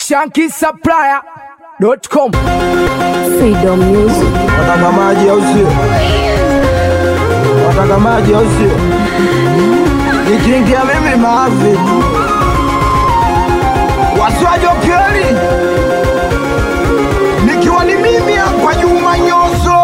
shankisupplier.com. Freedom Music. Wataka maji au sio? Wataka maji au sio? Nikiingia mimi maafi tu. Wasiwajokeli nikiwa ni mimi hapa Juma Nyoso,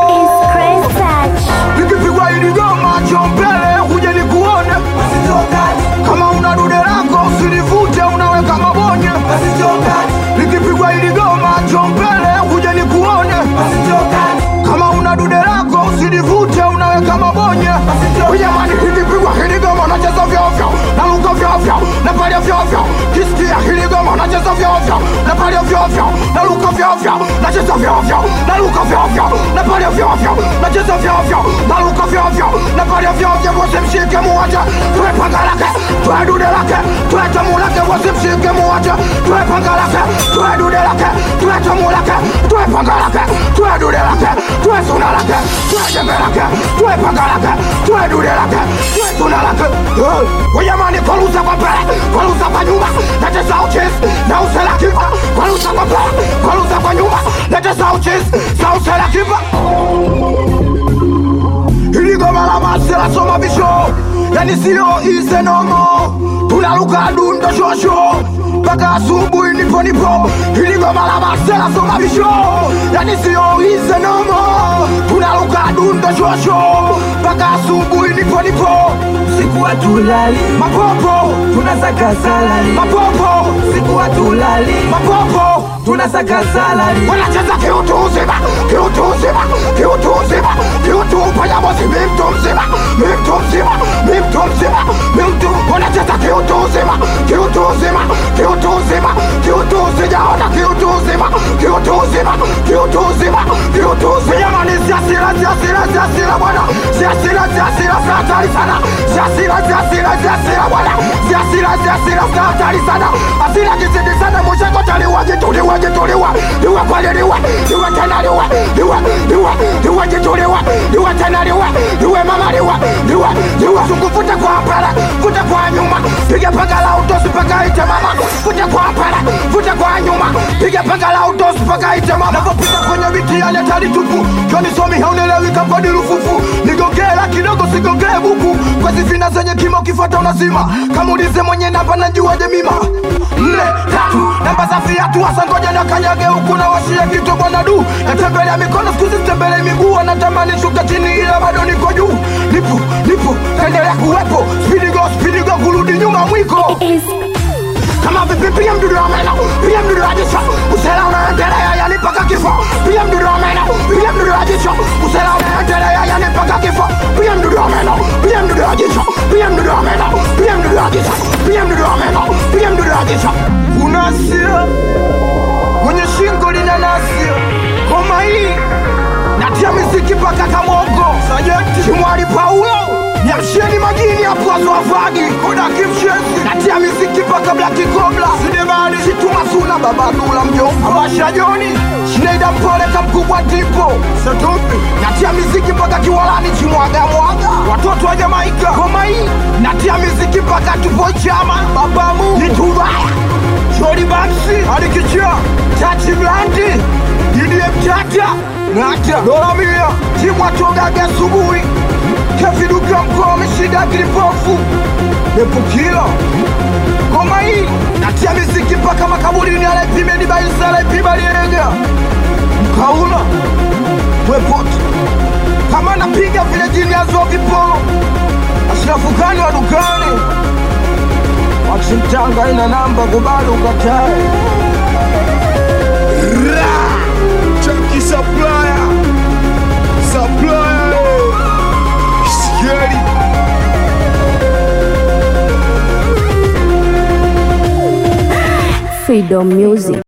nikipigwa hili goma chombele kuja nikuone, kama una dude lako usilivute, unaweka mabonye, nikipigwa hili goma chombele kuja nikuone, kama una dude lako usilivute, unaweka mabonye, jamani, nikipigwa hili goma nacheza vyovyo, naruka vyovyo, napalia vyovyo, kisikia hili goma nacheza vyovyo, napalia vyovyo, naruka vyovyo, nacheza vyovyo, naruka vyovyo, napalia vyovyo, nacheza vyovyo, naruka vyovyo, napalia vyovyo, wasimshike muwache, tuwe panga lake, tuwe dude lake, tuwe tamu lake, wasimshike muwache, tuwe panga lake, tuwe dude lake, tuwe tamu lake, tuwe panga lake, tuwe dude lake, tuwe suna lake, tuwe jembe lake, tuwe panga lake, tuwe dude lake, tuwe suna lake. Eh, Wajamani, kwalusa kwa mbele, kwalusa kwa nyuma, natesa uchisi, na usela kipa, kwalusa kwa mbele, kwalusa kwa nyuma, natesa uchisi, na usela kipa. Hili goma la masela soma bisho Yani sio ize nomo Tunaruka dundo shosho Mpaka asubuhi nipo nipo Hili goma la masela soma bisho Yani sio ize nomo Tunaruka dundo shosho Mpaka asubuhi nipo nipo siku hatulali Mapopo tunasaka salari Mapopo siku hatulali Mapopo tunasaka salari wanacheza kiutu uzima, kiutu uzima, kiutu uzima, kiutu upayamozi, mi mtu mzima, mi mtu mzima, mi mtu mzima, mi mtu wanacheza kiutu uzima, kiutu uzima, kiutu uzima, kiutu sijaona kiutu uzima, kiutu uzima, kiutu uzima, kiutu uzima. Jamani, siasira, siasira, siasira bwana, siasira, siasira, si hatari sana, siasira, siasira, siasira bwana, siasira, siasira, si hatari sana, asira kizidi sana, mwisho kotaliwa jituliwa jituliwa liwe kweli liwe liwe tena liwe liwe liwe liwe jituliwe liwe tena liwe liwe mama liwe liwe liwe sukufute kwa mbele fute kwa nyuma piga panga la utosi paka ite mama fute kwa mbele fute kwa nyuma piga panga la utosi paka ite mama napopita kwenye miti yale tali tupu joni somi haunelewi kapodi rufufu nigongela kidogo sigongee buku kwa zifina zenye kimo kifuata unazima kamulize mwenye namba najuaje mima nne tatu namba za fiatu hasa ngoja na kanyage huku na washia kitu bwana du natembelea mikono skuzi tembelea miguu anatamani shuka chini ila bado niko juu nipo nipo taendelea kuwepo spidi go spidi go kurudi nyuma mwiko kama vipi pia mdudu wa meno pia mdudu wa jicho usela unaendelea yani mpaka kifo pia mdudu wa meno pia mdudu wa jicho usela unaendelea yani mpaka kifo pia mdudu wa meno pia mdudu wa jicho pia mdudu wa meno pia mdudu wa jicho pia mdudu wa meno pia mdudu wa jicho unasia mwenye shingo lina nasia koma hii natia miziki mpaka kamwongo sajenti shimwali paulo Nyamsheni majini hapo azwafagi Koda kimshezi Natia miziki mpaka blaki kobla Sidebali Shituma suna baba dula mjomba Awasha joni Shneida mpole kamkubwa tipo Satupi Natia miziki mpaka kiwalani chimwaga mwaga Watoto wa Jamaika Koma hii Natia miziki mpaka tupo chama Babamu Nitubaya Shori Banksi Alikichia Chachi Blandi DDM Tata Ngata Dola mia Timwa togaga asubuhi Keviduka mkoa ameshida kilipofu Epukila Ngoma hii Natia miziki mpaka makaburini Alaipime baisa alaipiba lienga Mkaula Wepoti Kama napiga vile jini azo vipolo Ashrafukani wa dukani Waksimtanga ina namba kubali ukatae Chunky supplier, supplier, scary. Freedom Music.